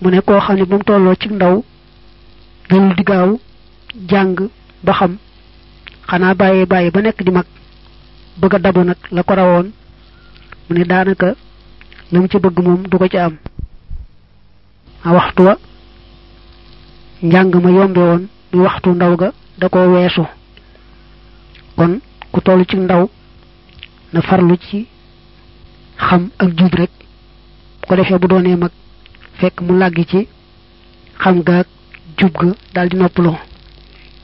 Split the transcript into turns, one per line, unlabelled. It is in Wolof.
mu ne koo xam ne ba mu tolloo ci ndaw dalul di gaaw jàng ba xam xanaa bàyyee bàyyi ba nekk di mag bëgg a dabu nag la ko rawoon mu ne daanaka la mu ci bëgg moom du ko ci am a waxtu wa njàng ma yombe woon muy waxtu ndaw ga da ko weesu kon ku toll ci ndaw na farlu ci xam ak jub rek bu ko defee bu doonee mag fekk mu làggi ci xam gaag jub ga daal di noppaloo